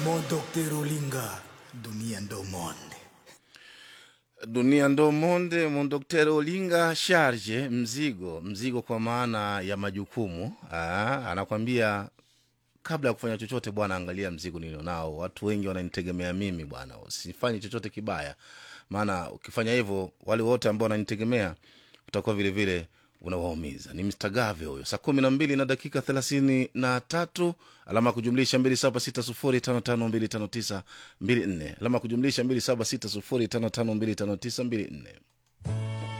Mon Docteur Olinga, dunia ndo monde. dunia ndo monde mondokteri olinga sharje mzigo mzigo kwa maana ya majukumu Aa, anakwambia kabla ya kufanya chochote bwana angalia mzigo nilionao watu wengi wananitegemea mimi bwana usifanye chochote kibaya maana ukifanya hivyo wale wote ambao wananitegemea utakuwa vile vile unawaumiza ni Mr. gave huyo saa kumi na mbili na dakika thelathini na tatu alama ya kujumlisha mbili saba sita sufuri tano tano mbili tano tisa mbili nne alama ya kujumlisha mbili saba sita sufuri tano tano mbili tano tisa mbili nne